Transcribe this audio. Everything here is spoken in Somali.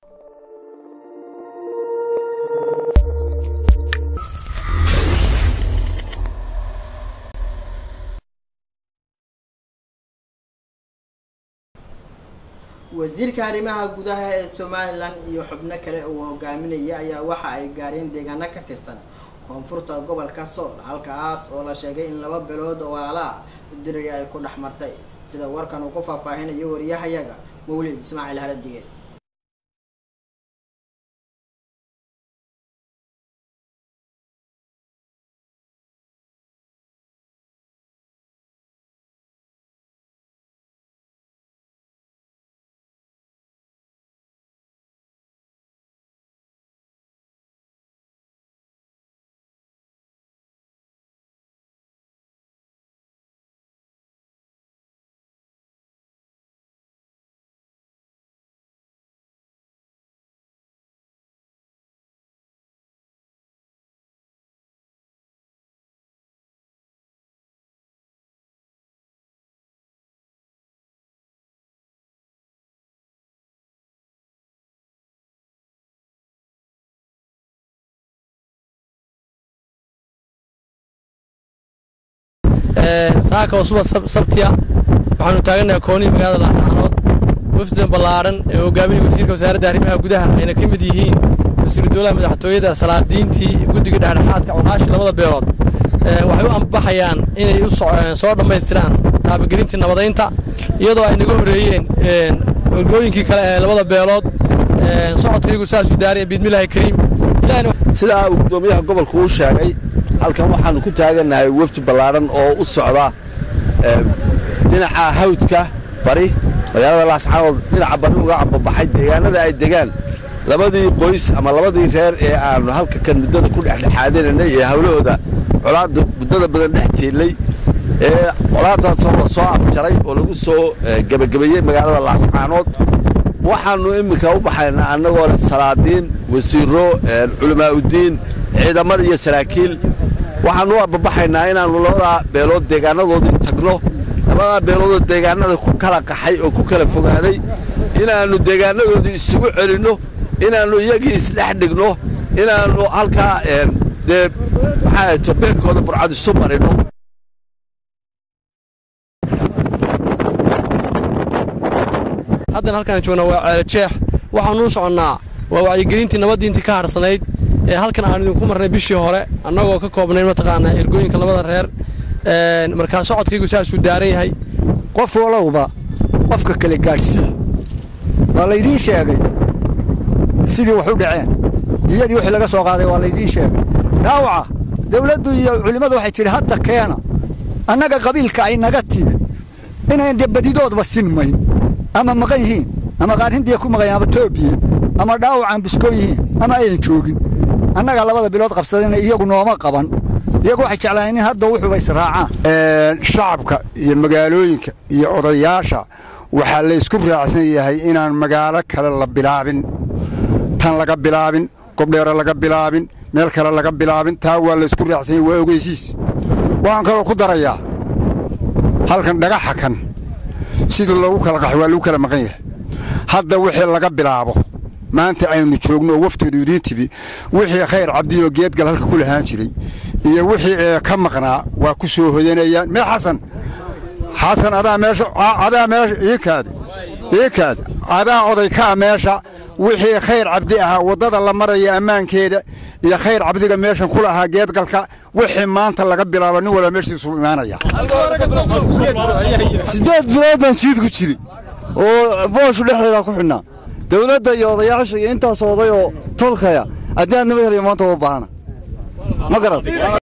wasiirka arrimaha gudaha ee somalilan iyo xubno kale uu hogaaminaya ayaa waxa ay gaareen deegaano ka tirsan koonfurta gobolka sool halkaas oo la sheegay in laba bilood oo walaalaha diriri ay ku dhex martay sida warkan uu ku faahfaahinayo wariyahayaga mawlid ismaaciil haladige saaka oo suba sabtiya waxaanu taaganahay koonihii magaalada laascaanood wafdidan ballaaran ee hogaaminaya wasiirka wasaaradda arrimaha gudaha ayna ka mid yihiin wasiiru dowlaha madaxtooyada salaadiintii guddiga dhexdhexaadka cuqaashii labada beelood waxay u ambaxayaan inay u soo dhammaystiraan taabagelintii nabadaynta iyadoo ay naga horreeyeen orgooyinkii kale ee labada beelood socodkaygu saasuu daaraya biidmillaahi kariim sidaa uu guddoomiyaha gobolku u sheegay halkan waxaanu ku taagannahay wafdi ballaaran oo u socda dhinaca hawdka bari magaalada laascaanood dhinaca bari uga ambabaxay deegaanada ay degaan labadii qoys ama labadii reer ee aanu halka kan muddada ku dhexdhexaadinaynay ee hawlahooda colaadda muddada badan dhex tiilay ee colaaddaasoo la soo afjaray oo lagu soo gebagabeeyey magaalada laascaanood waxaannu iminka u baxaynaa annagoo leh salaadiin wasiiro culamaauddiin ciidamada iyo saraakiil waxaannu u ababaxaynaa inaannu labadaa beelood deegaanadoodii tagno labadaa beeloodoo deegaanada ku kala qaxay oo ku kala fogaaday inaannu deegaanadoodii isugu celinno inaannu iyagii isdhex dhigno inaannu halkaa dee maxaa to beerkooda burcad isu marino haddana halkaan joognaa waa ceelajeex waxaanu u soconnaa waa wacyigelintii nabaddiintii ka harsanayd ee halkan aan idinku marnay bishii hore annagoo ka koobnayn mataqaanaa ergooyinka labada reer markaa socodkaygu saasuu daaran yahay qof walowba qofka kale gaadhsii waa laydiin sheegay sidii wax u dhaceen diyadii wixii laga soo qaaday waa laydiin sheegay dhaawaca dawladdu iyo culimmadu waxay tidhi hadda keena annaga qabiilka ay naga timid inayn dee badidoodba sinmayn ama maqan yihiin ama qaarhindiya ku maqan ama toobiye ama dhaawacaan biskoo yihiin ama ayan joogin annaga labada bilood qabsadayna iyagu nooma qaban iyagu waxay jeclaayeen in hadda wuxuuba israacaan shacabka iyo magaalooyinka iyo odayaasha waxaa laysku raacsan yahay inaan magaalo kale la bilaabin tan laga bilaabin gobdheero laga bilaabin meel kale laga bilaabin taa waa laysku raacsan yahay waa ogeysiis waxaan kaloo ku darayaa halkan dhagaxa kan sidii loogu kala qaxo waa lagu kala maqan yahay hadda wixii laga bilaabo maanta aynu joogno oo wafteedu idiin tibi wixii khayr cabdiyoo geedgal halka ku lahaan jiray iyo wixii ee ka maqnaa waa ku soo hoyanayaan mee xasan xasan adaa meesha adaa meesha iikaada iikaada adaa oday kaa meesha wixii khayr cabdi ahaa waddada la maraya ammaankeeda iyo khayr cabdiga meeshan ku lahaa geedgalka wixii maanta laga bilaabo nin walba meeshiisu imaanaya siddeed bilood baan siid ku jiri oo booshu dhexdeeda ku xidhnaa dawladda iyo odayaasha iyo intaas oday oo tolkaya haddii aad nabad helayo maanta waa baahana ma garat